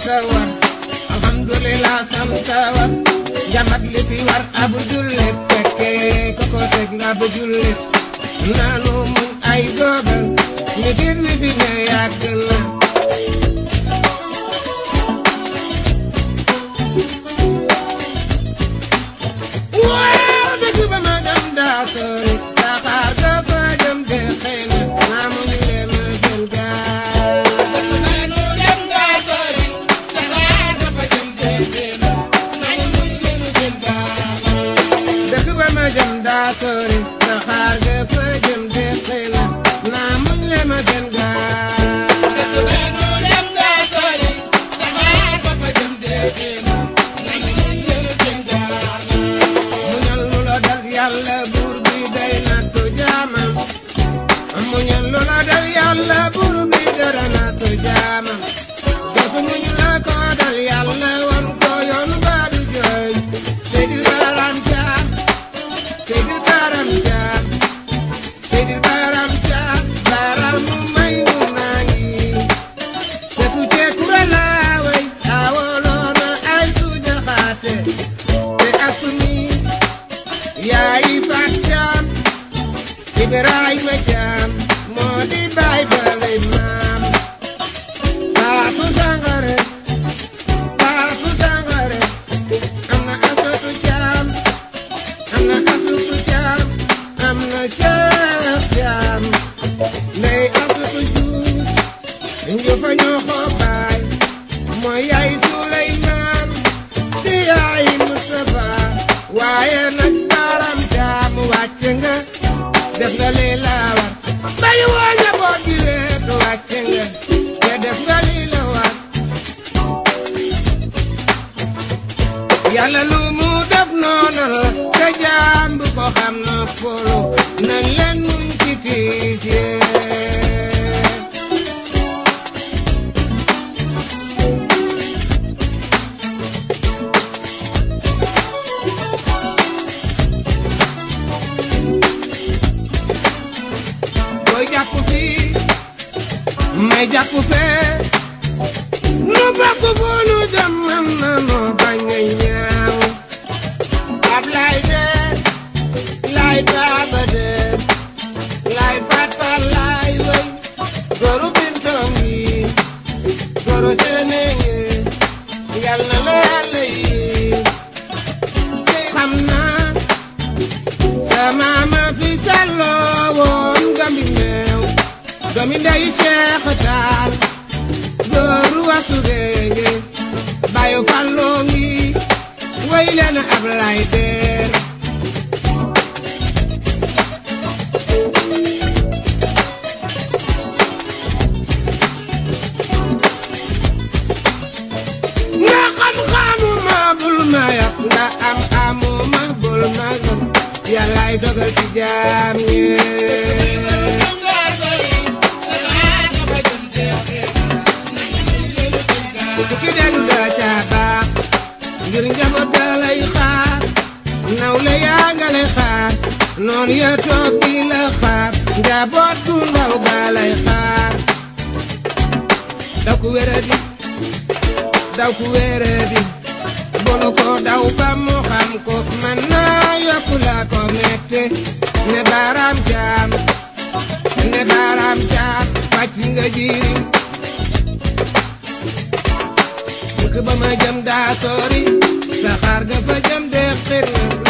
war alhamdulillah sant war jamat li fi war abu jullit fekkee koko teg nga bu jullit naanu muñ ay dogal ni biir wi fi ne yàgg na waaw dëgg ba ma dem daa sori saxaar ga fa jëm de xëy na naa muñ leen ma jël gaal dëkk ba ma jëm daa sori saxaar ga fa jëm de xëy na naa muñ leen ma jël gaal muñal lu la dal yàlla buur bi day nattu jaamam muñal lu la dal yàlla buur bi dara nattu jaamam jotu muñ la ko dal yàlla won ko yoon baa du jooy Seydil Baram Caam Seydil Baram Caam Seydil Baram Caam Baram mu may mu naa ngi setu cee kura laa way awoloona ay suña xaate te asuni yaay faat caam Ibrahima caam moo di baay bale maam Faatu Sangare Faatu Sangare am na asatu caam am na asutu caam am na ceeb caam ndey asutu juuf njufa ñoo ko baay mooy yaay Suleymaan di yaay Mustafa waaye nag baram caam wàcc nga def nga lii la war bay woo njaboot gi weet wàcc nga te def nga lii la war yàlla lu mu def noonu la te jaam bu ko xam na folo nañ leen muñ ci tiis yee booy jàpp fii may jàpp fee nu bokk fu nu dem man na noo bañ a ñaaw ab lay dee lay baaba dee lay fatal lay wëy goru bintoom yi goru senenge yal na la yàlla yi xam naa sama ma fi salloo woon gambi meew doomi ndeyu Cheikh Taal dooru waxtu géenge bayu falloo ngi way leen ab lay deer nga xam-xamu ma bul ma yab nga am amu ma bul ma gëm yàllaay dogal ci jaam ñee ku ci dellu daa caa baax ngir njaboot daa lay xaar nawle yaa nga lay xaar noon ya toog di la xaar njaboot gu ndaw gaa lay xaar daw ku wéradi daw ku wéradi bonu ko daw ba mu xam ko man naa yokku la ko mette ne baaraam jaam ne baaraam jaam wàcc nga jirim dëkk ba ma jëm daa sori saxaar ga fa jëm de xir